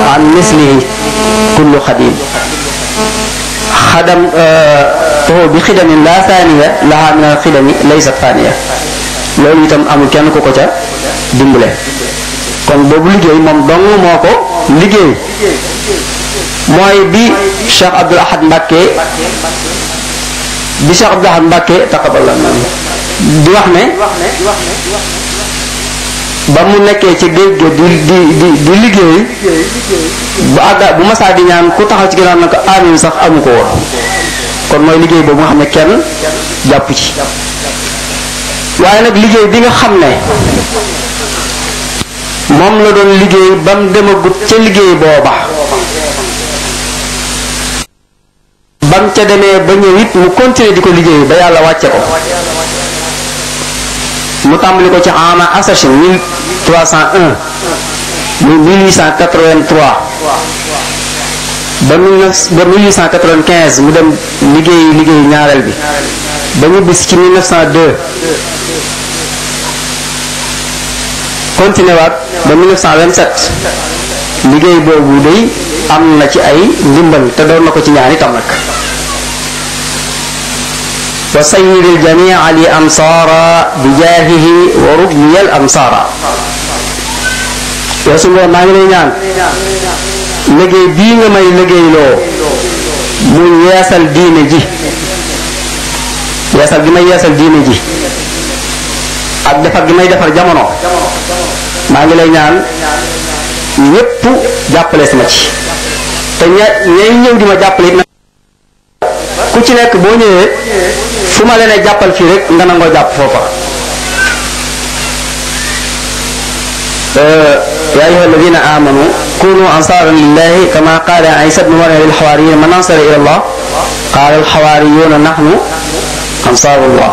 an mislihi kullu xadim xadam toho bi xidamin la thaniya laha min al xidami laysat thaniya loolu itam amul kenn ku ko ca dimbale kon boobu liggéey moom dong moo ko liggéey mooy bi Cheikh Abdoul Ahad Mbacké bi Cheikh Abdoul Ahad Mbacké taqabbal di wax ne ba mu nekkee ci géej ga di di di di liggéey bu àgga bu masaa di ñaan ku taxaw ci ginnaaw na ko amin sax amu ko woon kon mooy liggéey boobu nga xam ne kenn jàpp ci waaye nag liggéey bi nga xam ne moom la doon liggéey ba mu demagut ca liggéey booba ba mu ca demee ba ñëw it mu continuer di ko liggéey ba yàlla wàcce ko mu tàmbali ko ci ama assasine 1301 muy 1883 ba 1895 mu dem liggéey liggéey ñaareel bi ba ñu bis ci 1902 continué waat ba 1927 liggéey boobu day am na ci ay ndimbal te doon na ko ci ñaan itam nag wa sayyidil jamia li amsaara bi jaahihi wa rubniyal amsaara yow suñu maa ngi lay ñaan liggéey bii nga may liggéeyloo mu yeesal diine ji yeesal gi may yeesal diine ji ak defar gi may defar jamono maa ngi lay ñaan ñépp jàppale sama ci te ña ñay ñëw di ma jàppale it ku ci nekk boo ñëwee fu ma leen jàppal fii rek nga nangoo jàpp foofa يا أيها الذين آمنوا كونوا أنصارا لله كما قال عيسى بن مريم للحواريين من أنصر إلى الله قال الحواريون نحن أنصار الله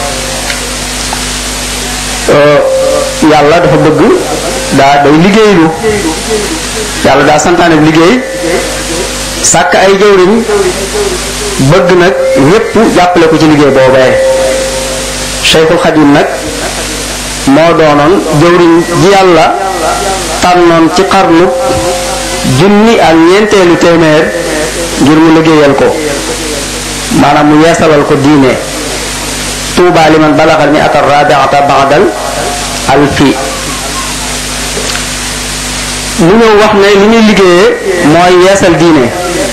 yàlla dafa bëgg daa day liggéeylu yàlla daa santaane liggéey sàkk ay jëwriñ bëgg nag ñépp jàppale ko ci liggéey boobee Cheikhul Khadim nag moo doonoon jëwriñ ji yàlla tànnoon ci xarnu junni ak ñeenteelu téeméer ngir mu liggéeyal ko maanaam mu yeesalal ko diine tuuba liman balagal mi ata rabiata baadal alfi mu ñëw wax ne li ñuy liggéeyee mooy yeesal diine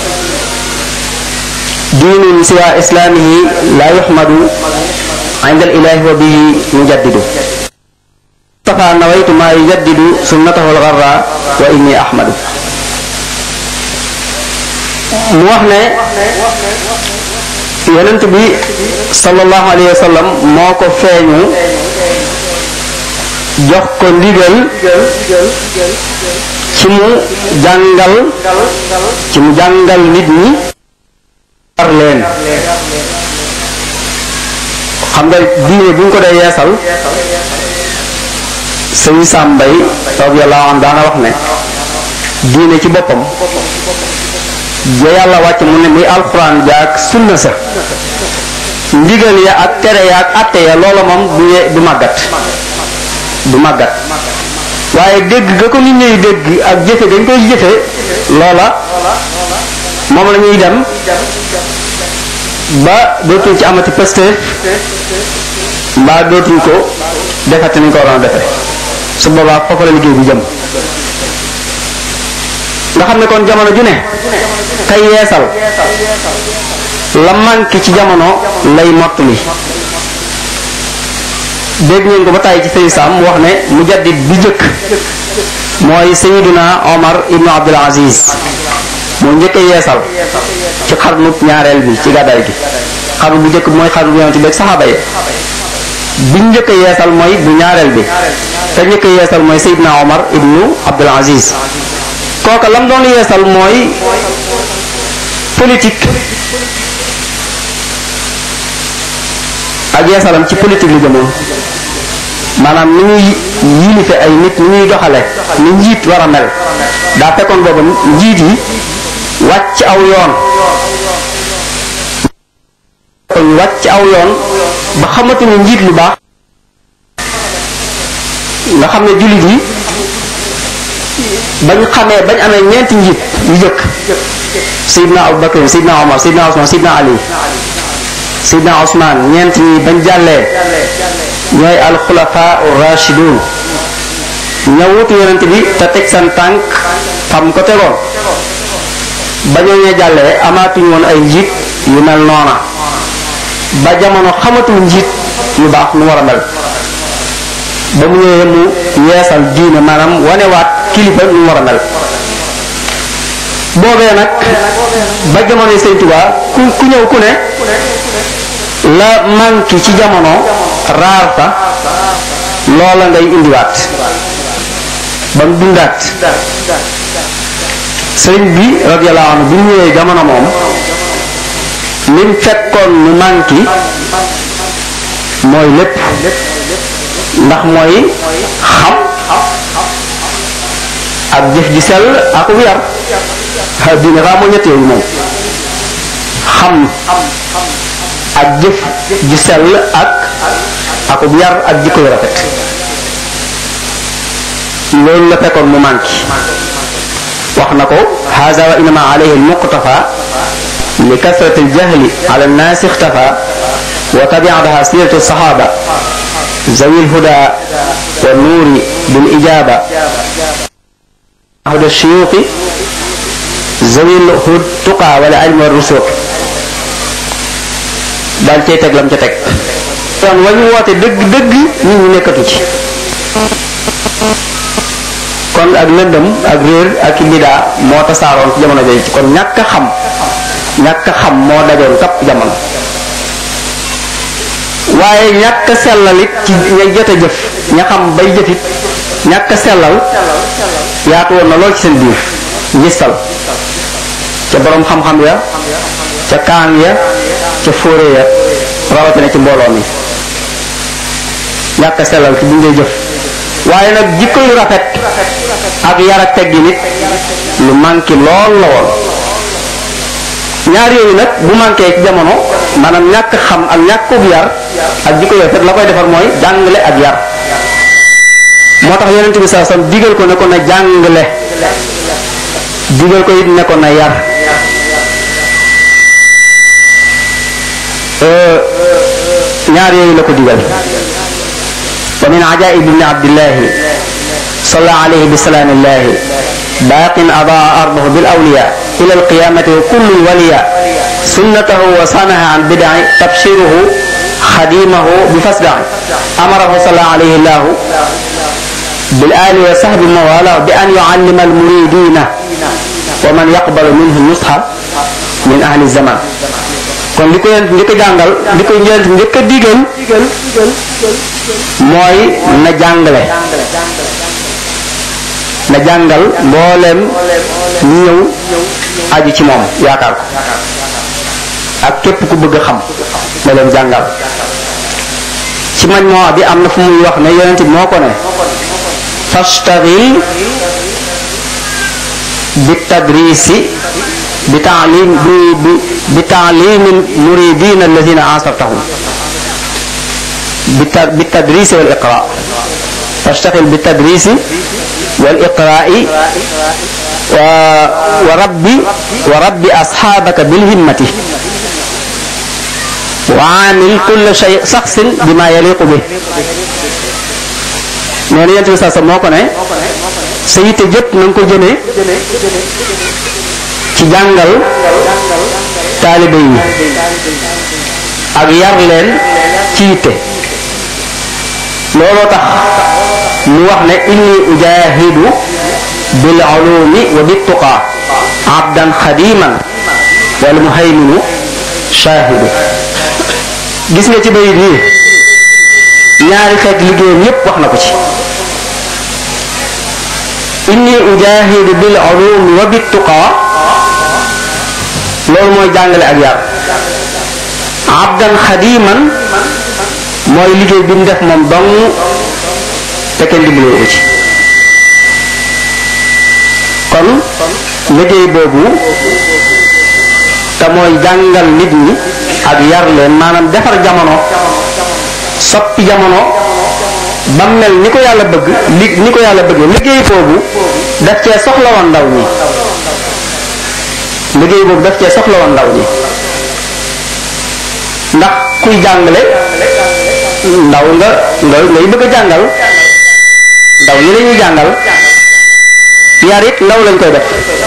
diinun siwa islaamihi la yuxmadu inda al ilahi wa bihi mujaddidu mustafa nawaytu ma yujaddidu sunnatahu algarra wa inni ahmadu mu wax ne yonent bi sallallahu alayhi wa sallam moo ko feeñu jox ko ndigal ci mu jàngal ci mu jàngal nit ñi war leen xam nga diine bu ñu ko dee yeesal sëñ sàmbay radiyallahu anhu daana wax ne diine ci boppam ja yàlla wàcc mu ne muy alxuraan jaak sunna sa ndigal ya ak tere ya ak atte ya loola moom du ye du màggat du màggat waaye dégg ga ko nit ñuy dégg ak jëfe dañ koy jëfe loola moom la ñuy dem ba dootuñ ci amati pësteef mbaa dootuñ ko defati nañ ko waroon a defe su boobaa foofu la liggéey bi jëm nga xam ne kon jamono ju ne kay yeesal la manqué ci jamono lay mottali dégg ngeen ko ba tàyyi ci sëy Sam wax ne mujaddid bi jëkk mooy Sayyiduna Omar ibnu Abdul Aziz moo njëkk a yeesal ci xarnu ñaareel bi ci gàddaay gi xarnu bu njëkk bi mooy xarnu bu yonent bi ak saxaaba yi bi njëkk a yeesal mooy bu ñaareel bi te njëkk a yeesal mooy Sayyiduna Omar ibnu Abdul Aziz kooka lam doon yeesal mooy politique ak yeesalam ci politique li jëmoon maanaam ni ñuy yilife ay nit ni ñuy doxale ni njiit war a mel daa fekkoon booba njiit yi wàcc aw yoon kon wàcc aw yoon ba xamatuñu njiit lu baax nga xam ne jullit yi bañ xamee bañ amee ñeenti njiit yu jëkk Seydina Abubakar Seydina Omar Seydina Ousmane Seydina Ali Seydina Ousmane ñeent ñi bañ jàllee ñooy alxulafa rashidun ña wutu yonent bi te teg seen tànk fam ko tegoon ba ñooñee jàllee amaatuñu woon ay njiit yu mel noona ba jamono xamatul njiit yu baax nu war a mel ba mu ñëwee mu yeesal diine maanaam wanewaat kilifa nu war a mel boobee nag ba jamono Sëñ Tuubaa ku ku ñëw ku ne la manqué ci jamono raar fa loola ngay indiwaat ba mu dundaat sëriñ bi radiyallahu anhu bi mu ñëwee jamono moom lim fekkoon mu manqué mooy lépp ndax mooy xam ak jëf ji sell ak yar xa diine raa moo ñett yooyu moom xam ak jëf ji sell ak akub yar ak jikko yu rafet loolu la fekkoon mu manqué wax na ko haza wa inama alayhi almuqtafa li kasrati aljahli ala annaasi ixtafa wa tabiadaha siratu sahaba zawi lhuda wa nuuri bil ijaba huda shuyuqi zawi lhud tuqa wala ilmi wa rusuq daal cay teg lam ca teg yoon wa ñu woote dëgg dëgg nit ñi nekkatu ci kon ak lëndëm ak réer ak i bidaa moo tasaaroon ci jamono jooju kon ñàkk a xam ñàkk a xam moo dajoon kapp jamono waaye ñàkk a sellal it ci ña jot a jëf ña xam bay jëfit ñàkk a sellal yaatu woon na lool ci seen biir ngistal ca boroom xam-xam ya ca kaan ya ca fóore ya rawatina ci mbooloo mi ñàkk a sellal ci buñ dee jëf waaye nag jikko yu rafet ak yar ak teggi nit lu manqué lool la woon ñaar yooyu nag bu manqué ci jamono maanaam ñàkk xam ak ñàkkub yar ak jikko yu rafet la koy defar mooy jàngale ak yar moo tax yonent bi saa sam digal ko ne ko na jàngale digal ko it ne ko na yar ñaar yooyu la ko digal wa min ajaib ibni abdillahi salla alayhi bi salaamillahi baaqin adaa ardahu bil awliya ila alqiyamati wa kullu waliya sunnatahu wa sanaha an bidai tabshiruhu xadimahu bi fasdai amarahu salla alayhi llahu bil ali wa sahbi mawala bi an yuallima almuridina wa man yaqbalu minhu nusha min ahli zaman kon li ko yent njëkk a jàngal li ko yent njëkk a digal mooy na jàngale na jàngal mbooleem ñi ñëw aju ci moom yaakaar ko ak képp ku bëgg a xam na leen jàngal ci mañ moo bi am na fu muy wax ne yonent bi moo ko ne fastaghil bi tadrisi bi taalim bi bi bi taalimi muridina alladina asartahum bi tadrisi wal iqra fastaxil bi tadrisi wal iqraai wa rabbi wa rabbi asxaabaka bil himmati wa aamil kulla shay saxsin bima yaliqu bi nee na yent bi saa sa moo ko ne sa yitte jëpp na nga ko jëmee ci jàngal taalibe yi ak yar leen ci yitte looloo tax mu wax ne inni ujahidu bil ulumi wa bit tuqa abdan xadiman wal muhayminu shahidu gis nga ci bayit yi ñaari xeet liggéeyam yépp wax na ko ci inni ujahidu bil ulumi wa bit tuqa loolu mooy jàngale ak yar abdan xadiman mooy liggéey bi mu def moom dong te kenn dimbalee ko ci kon liggéey boobu te mooy jàngal nit ñi ak yar leen maanaam defar jamono soppi jamono ba mel ni ko yàlla bëgg li ni ko yàlla bëgg liggéey boobu daf cee soxla woon ndaw ñi liggéey boobu daf cee soxla woon ndaw ñi ndax kuy jàngale ndaw nga nga ngay bëgg a jàngal ndaw ñi la ñuy jàngal yar it ndaw lañ koy def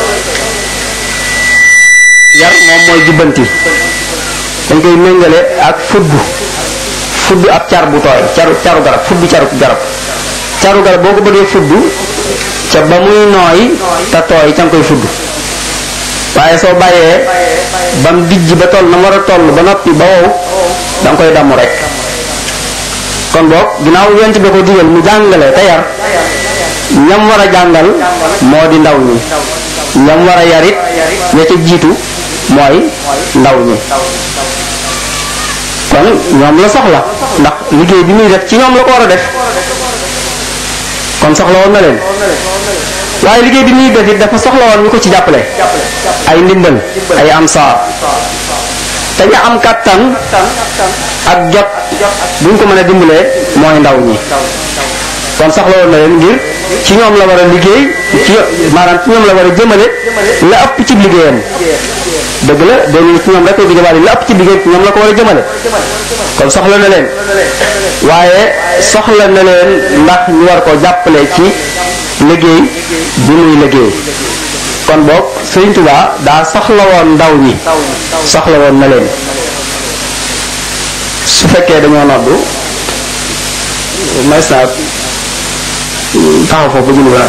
yar moom mooy jubbanti dañ koy méngale ak fudd fudd ab car bu tooy caru caru garab fudd caru garab caru garab boo ko bëggee fudd ca ba muy nooy te tooy ca nga koy fudd waaye soo bàyyee ba mu dijj ba toll na war a toll ba noppi ba wow da nga koy damm rek kon boog ginnaaw yonent bi ko digal mu jàngale te yar ñam war a jàngal moo di ndaw ñi ñam war a yarit ña ca jiitu mooy ndaw ñi kon ñoom la soxla ndax liggéey bi muy def ci ñoom la ko war a def kon soxla woon na leen waaye liggéey bi muy def it dafa soxla woon ñu ko ci jàppale ay ndimbal ay ansaar te ña am kàttan ak jot buñ ko mën a dimbalee mooy ndaw ñi kon soxla woon na leen ngir ci ñoom la war a liggéey ci maanaam ci ñoom la war a jëmale la ëpp ci liggéeyam dëgg la dañuy ci ñoom rek ko jëmale la ëpp ci liggéey ci ñoom la ko war a jëmale kon soxla na leen waaye soxla na leen ndax ñu war ko jàppale ci liggéey bi muy liggéey kon boog Sëriñ Tuubaa daa soxla woon ndaw ñi soxla woon na leen su fekkee dañoo noddu may naa taxaw foofu ba julli ba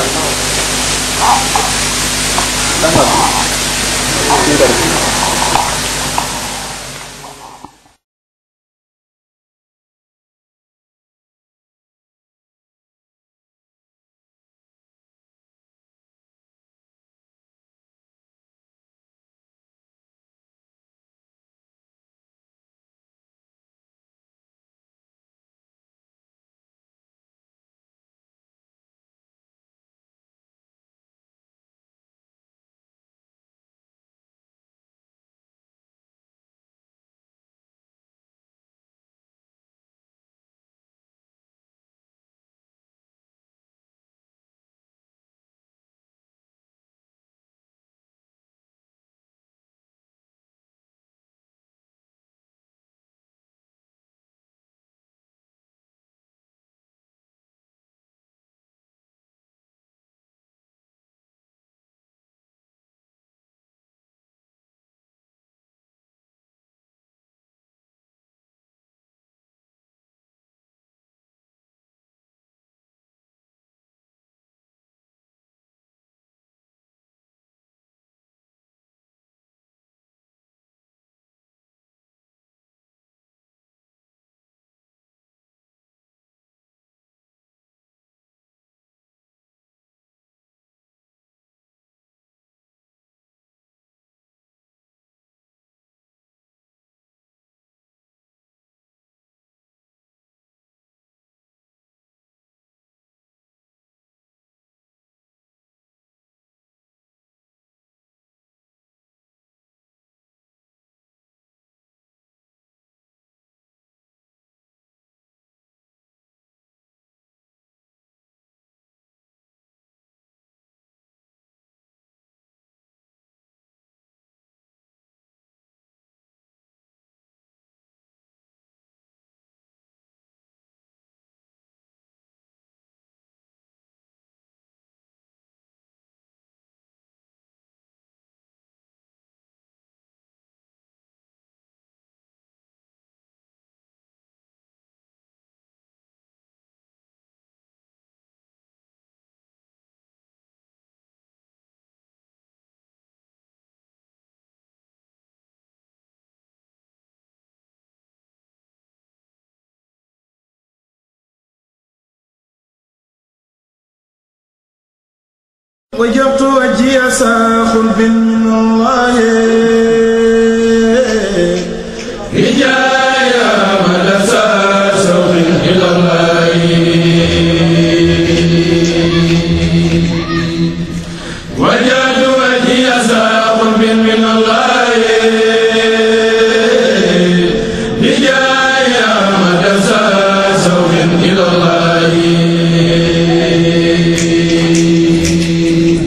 وجبت وجهي ساخ من الله رجايا مدسا سوق إلى الله وجبت وجهي ساخ من الله رجايا مدسا سوق إلى الله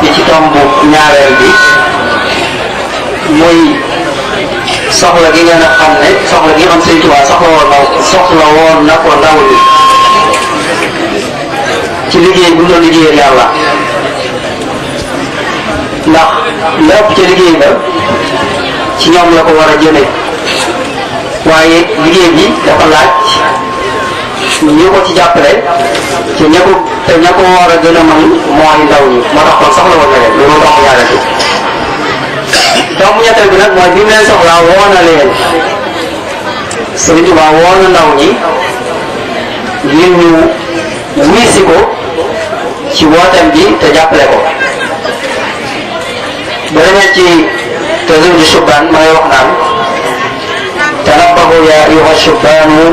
noppi ci tomb ñaareel bi muy soxla gi ngeen a xam ne soxla gi nga xam Sëñ Tuubaa soxla woon na soxla woon na ko ndaw ñi ci liggéey bu ñu doon liggéeyal yàlla ndax lépp ca liggéey ba ci ñoom la ko war a jëme waaye liggéey bi dafa laaj ñu ko ci jàppale ci ña ko te ña ko war a gën a mën mooy ndaw ñi moo tax kon soxla woon na leen loolu tax mu ñaareel bi doomu ñetteel bi nag mooy bi mu leen soxlaa woo na leen Sëriñ Tuubaa woo na ndaw ñi ngir ñu wuy si ko ci wooteem bi te jàppale ko ba demee ci tazawuju shubaan ma ngay wax naan tanabbahu ya ayuha shubaanu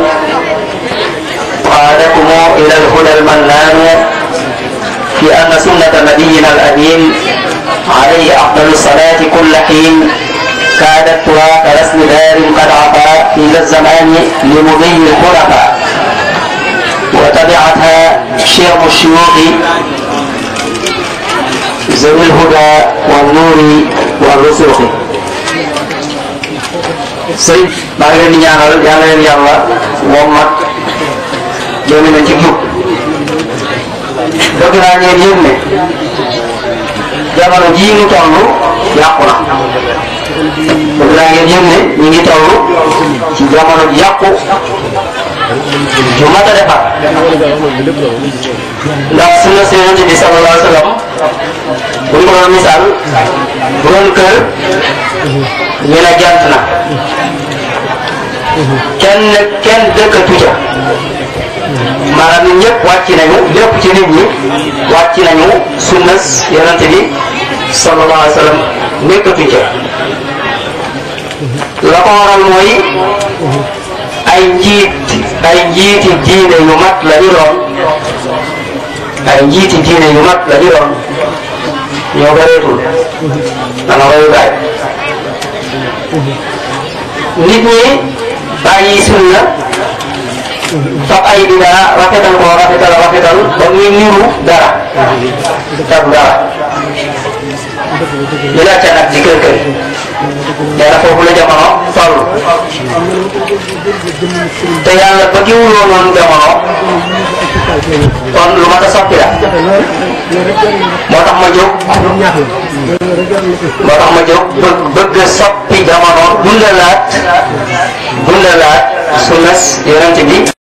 قادكم إلى الهدى المنان في أن سنة نبينا الأمين عليه أفضل الصلاة كل حين كادت ترى كرسم دار قد عفا في ذا الزمان لمضي الخلفاء وتبعتها شيم الشيوخ ذوي الهدى والنور والرسوخ sëñ maa ngi leen di ñaanal yàlla leen yàlla moom mag jëme nañ ci jub bëgg naa ngeen yëg ne jamono jii ñu toll yàqu na bëgg naa ngeen yëg ne ñu ngi toll ci jamono ji yàqu ju mat a defar ndax sunna si yonent bi sallallahu alayhi wa sallam bu ñu ko doon misaal bu doon kër ñu ne jant na kenn kenn dëkkatu ca maanaam ñun ñëpp wàcc nañu lépp ci nit ñi wàcc nañu sunnas yonente bi sallallahu alayhi wa sallam nekkatu ca la ko waral mooy ay njiit ay njiiti diine yu mat la ñu doon ay njiiti diine yu mat la ñu doon ñoo bëreetul dana royukaay nit ñi bàyyi sunna fab ay bidaa rafetal ko rafetal rafetal ba muy niru dara tab dara ñu la ca nag ci kër kër nee na foofu la jamono toll te yàlla ba ki wuloo noonu jamono kon lu mat a soppi la moo tax ma jóg moo tax ma jóg bëgg bëgg soppi jamono dundalaat dundalaat sunnas yonent bi